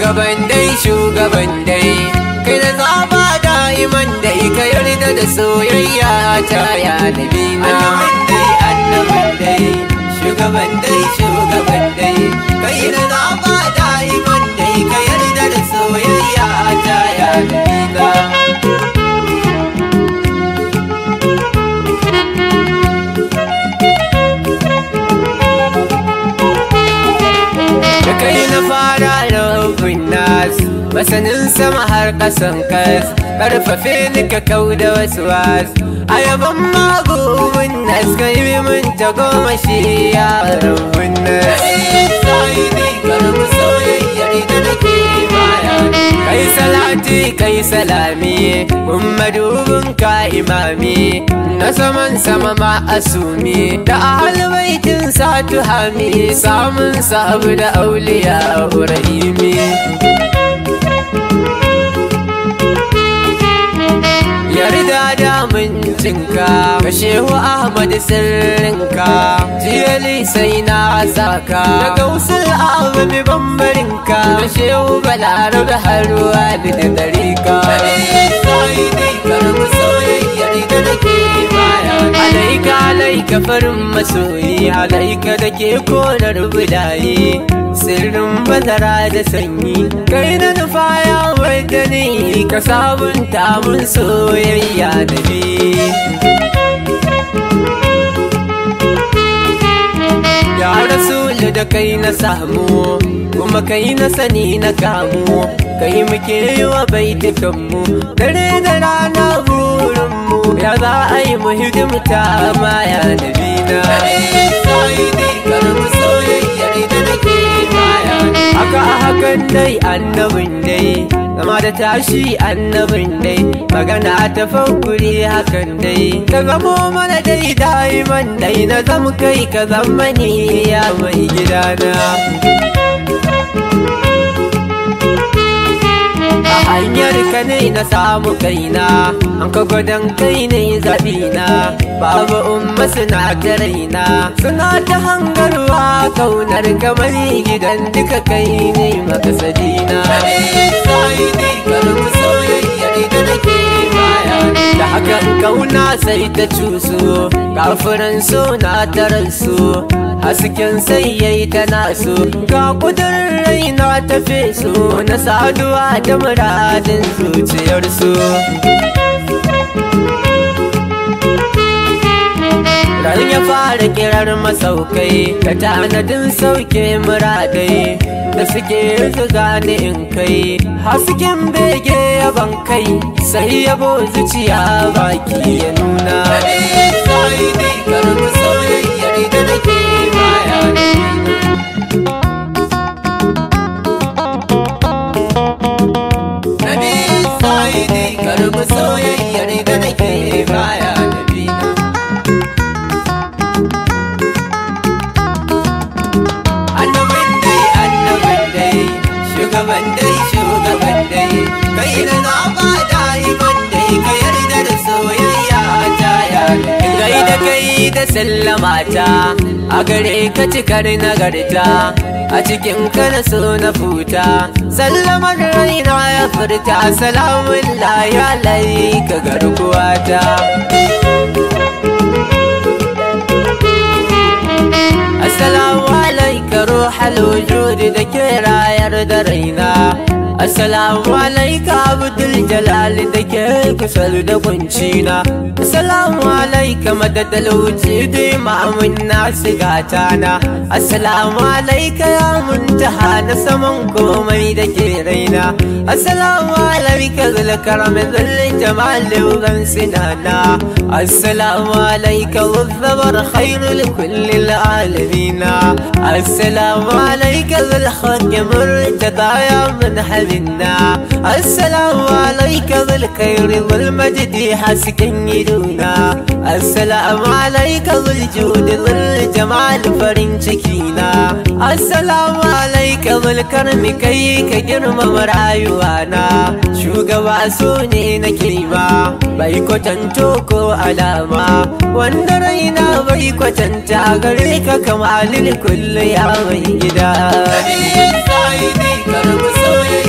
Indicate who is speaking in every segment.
Speaker 1: shugaban dai shugaban dai kai da zaba da'iman dai ka yarda da soyayya ta ya nabi na dai annabin dai shugaban dai shugaban dai kai da zaba da'iman dai ka yarda da soyayya ta ya nabi na da kai na fara rubin nas masanin sama har kasan kas karfafe ni ka kau da wasu was a yaban magumin nas ka yi min ta goma shi ya rubin nas kai salati kai salami ummadubin ka imami na saman sama ma asumi da ahal baitin sa tuhami samun sabu da auliya rahimi yarda da mincinka ka shehu ahmad sirrinka jiyali sai na saka daga usul abami bambarinka da shehu balarabe haruwa da da darika alaika alaika farin masoyi alaika da ke konar budaye sirrin bazara da sanyi kai na nufa ya wadda ni ka sabunta mun soyayya da ni ya rasulu da kai na samu kuma kai na sani na kamu kai muke yi wa baitukanmu dare da rana burinmu ya za a yi mu hidimta ma ya nabi na haka a hakan dai annabin dai zama da tashi annabin dai magana ta fankuri hakan dai ka zamo mana dai daiman dai na zama kai ka zama ni ya mai gidana a hanyar ka ne na samu kaina an ka gwadon kai ne zaɓina babu umma suna ta raina suna ta hangarwa kaunar kamar gidan duka kai ne makasadina da hakan kauna sai ta cuso kafiran so na taransu hasken sai yayi ta naso ga kudurin raina ta feso na saduwa da muradin zuciyarsu Ran ya fara kirar masaukai ka tanadin sauke muradai da suke zuga ni in kai hasken bege yaban kai sai yabo zuciya baki ya nuna soyayyar da nake baya nabina annabin dai annabin dai shugaban dai shugaban dai kai na zaba da'iman dai ka yarda da soyayya ta ya gai da kai da sallama ta a gare ka cikar nagarta a cikin ka na so na futa sallamar raina ya furta salamun la ya lai ka garkuwa ta Assalamu alaika ruhal wujudi da ke rayar da raina Assalamu alaika abdul jalal da ke kusur da kuncina Assalamu alaika madadal wujudi ma'amun nasu gatana Assalamu alaika ya muntaha na saman komai da ke raina Assalamu alaika zulkaram zul jamal uban sinana Assalamu alaika wuzzabar khairul kullil alamin السلام عليك ذا الخلق مرتضى يا من حبنا السلام عليك ذا الخير والمجد حسكن يدونا السلام عليك ذا الجود ذا الجمال فرن شكينا السلام عليك ذا الكرم كي كجرم مرايوانا shugaba su ne na kirma bai kwatanto ko alama wanda raina bai kwatanta gare ka kamalin kullu ya mai gida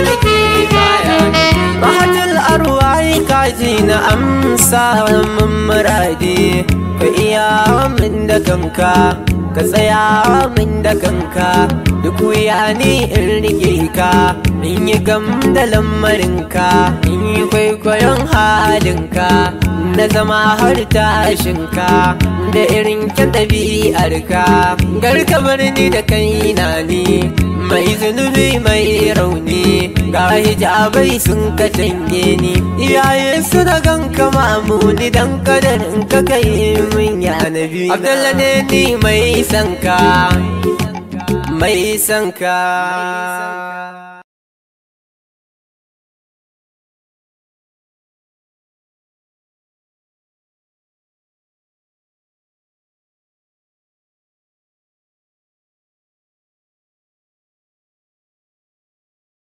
Speaker 1: nake baya Mahatul arwai kaji na amsa min muradi ka iya min da kanka ka tsaya min da kanka duk wuya ni in rike ka in yi gam da lamarinka in yi kwaikwayon halinka na zama har tashinka da irin kyan ɗabi'arka garka bar ni da kaina ne mai zunubi mai rauni ga hijabai sun ka tange ni iyaye su da ganka mamuni dan kadarin ka kai min ya nabi abdalla ne ni mai sanka mai sanka